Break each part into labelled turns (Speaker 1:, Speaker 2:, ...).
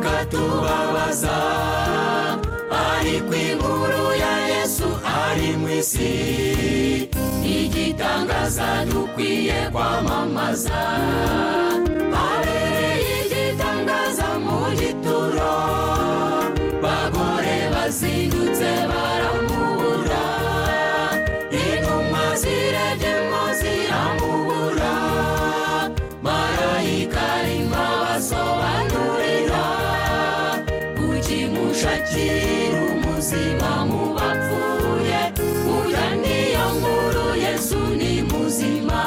Speaker 1: zikatubabaza ariko inkuru ya yesu ari mu isi igitangaza dukwiye kwamamaza habereye igitangaza mu gituro bagore bazindutse baramubura intumwa ziragemo ziramubura marayika arimo abasobanurira ukimushakira umuzima mu bapfuye burya niyo nkuru yesu ni muzima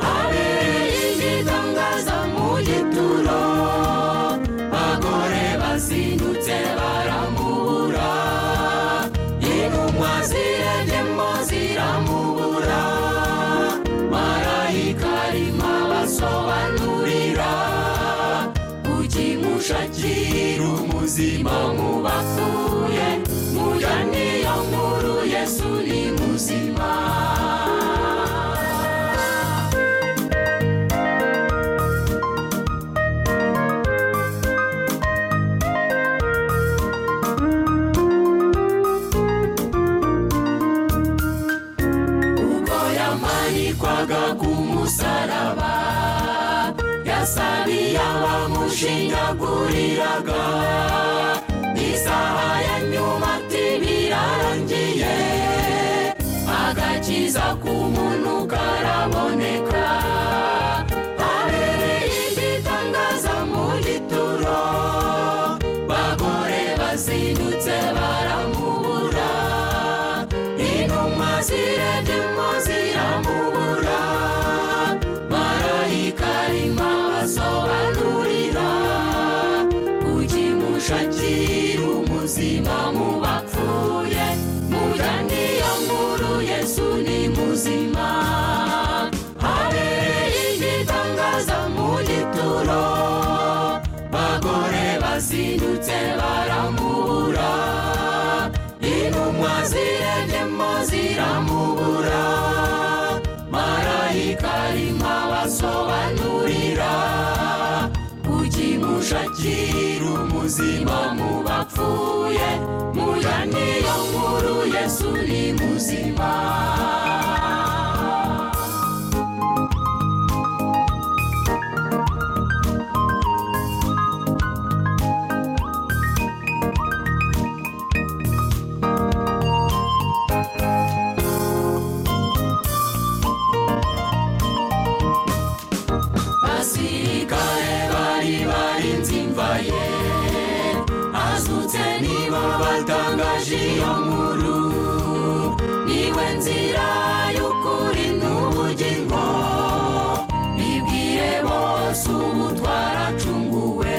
Speaker 1: habereye igitangaza mu gituro bagore bazindutse baramubura intumwa ziragemo ziramubura marayika arimo abasobanurira ukimushakira umuzima mu bapfuye mujya niyo nkuru yesu ni muzima ubwo yamanikwaga ku musaraba yasabiye abamushinyaguriraga isaha ya nyuma ati birarangiye agakiza k'umuntu karaboneka habereye igitangaza mu gituro bagore bazindutse baramubura intumwa ziragemo ziramubura marayika arimo abasobanurira ukimushakira umuzima mu bapfuye mujya niyo nkuru yesu ni muzima habereye igitangaza mu gituro bagore bazindutse baramubura intumwa ziragemo ziramubura marayika arimo abasobanurira ukimushakira umuzima mu bapfuye mujya niyo nkuru yesu ni muzima abasirikare bari barinze imva ye azutse nibo batangaje iyo nkuru niwe nzira y'ukuri n'ubugingo bibwire bose ubu twaracunguwe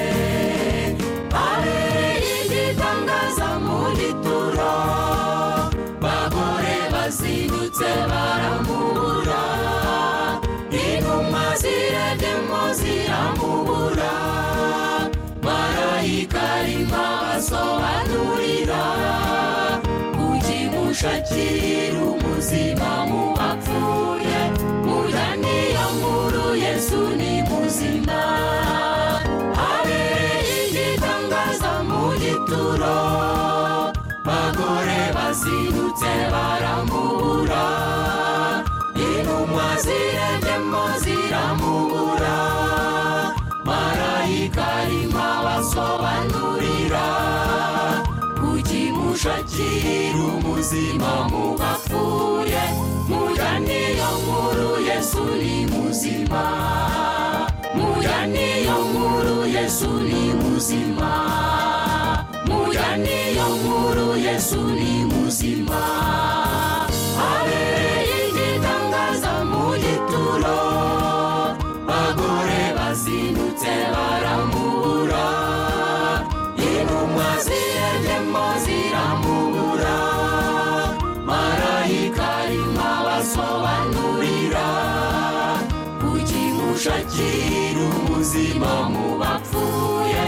Speaker 1: habereye igitangaza mu gituro bagore bazindutse baramubura intumwa ziragemo ziramubura marayika arimo abasobanurira ukimushakira umuzima mu bapfuye mujya niyo nkuru yesu ni muzima habereye igitangaza mu gituro bagore bazindutse baramubura intumwa ziragemo ziramubura marayika arimo abasobanurira ukimushakira umuzima mu bapfuye mujya niyo nkuru yesu ni muzima mujya niyo nkuru yesu ni muzima mujya niyo nkuru yesu ni muzima habereye igitangaza mu gituro bagore bazindutse baramubura intumwa ziragemo ziramubura marayika arimo abasobanurira ukimushakira umuzima mu bapfuye